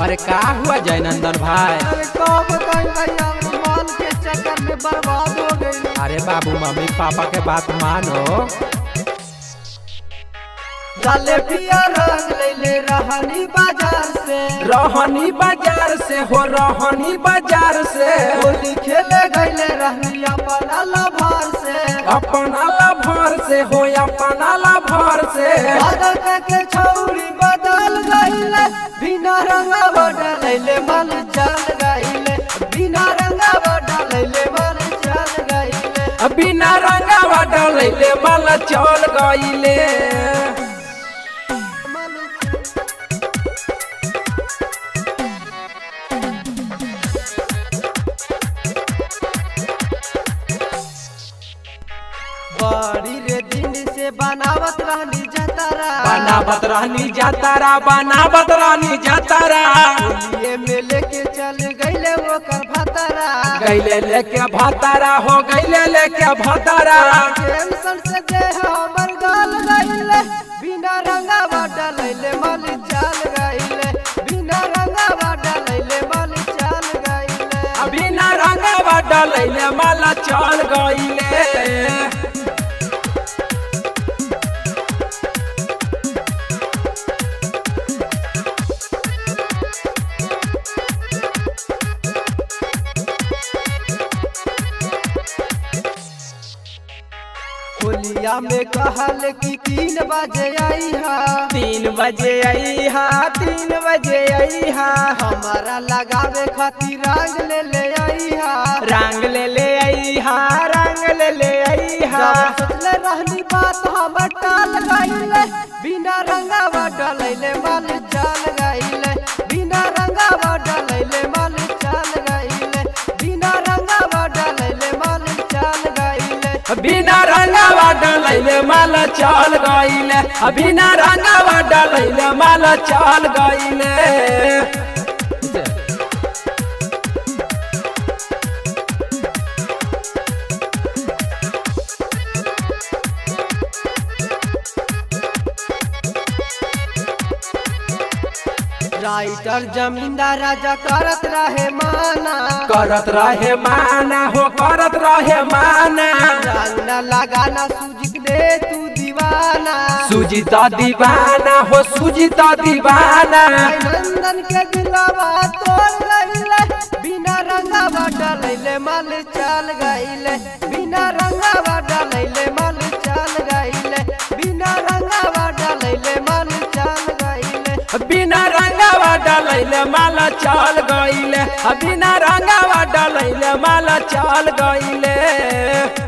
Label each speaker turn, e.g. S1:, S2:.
S1: अरे का हुआ जयनंदन भाई
S2: अरे का बताई भैया माल के चक्कर में बर्बाद हो गई
S1: अरे बाबू मम्मी पापा के बात मानो
S2: डाले पिया रंग ले ले रहनी बाजार से
S1: रोहनी बाजार से हो रोहनी बाजार से
S2: होली खेले गईले रहनी अपना लभार से
S1: अपना लभर से हो अपना लभर से
S2: बदल के छौरी बदल गईले बिना रंगा बदलैले मन चल गईले बिना रंगा बदलैले मन चल गईले
S1: बिना रंगावा डलैले माल चल गईले
S2: बड़ी रे दिन से बनावत रहनी जतरा
S1: बनावत रहनी जातारा बनावत रहनी जातारा
S2: ये में लेके चल गईले ओकर भतरा
S1: गैले लेके भतारा हो गैले लेके भतारा
S2: टेंशन से जे हमर गाल गईले बिना रंगा बदलैले मन चल गईले बिना रंगा बदलैले मन चल गईले
S1: बिना रंगावा डलैले माल चल गईले
S2: होलिया में कहल कि तीन बजे आई हा
S1: तीन बजे आई हा तीन बजे आई हा
S2: हमारा लगावे खातिर रंग ले ले आई हा
S1: रंग ले ले आई हा रंग ले ले आई हा
S2: जब सोचले रहनी बात हम टाल गईले बिना रंगावा डलैले मन चल गईले बिना रंगावा डलैले मन चल गईले बिना रंगावा डलैले मन चल गईले
S1: बिना रंगावा डलैले माल चल गईले बिना रंगावा डलैले माल चल गईले
S2: राइटर जमींदार राजा करत रहे माना
S1: करत रहे माना हो करत रहे माना
S2: रंग न लगाना सूझ ले तू दीवाना
S1: सुजीता दीवाना हो सुजीता दीवाना
S2: नंदन के दिलावा तोड़ लैले बिना रंगावा डलैले मल चल गईले बिना रंगावा डलैले मल चल गईले बिना रंगावा डलैले मल चल गईले
S1: बिना रंगावा डलैले माल चल गईले बिना रंगावा डलैले माल चल गईले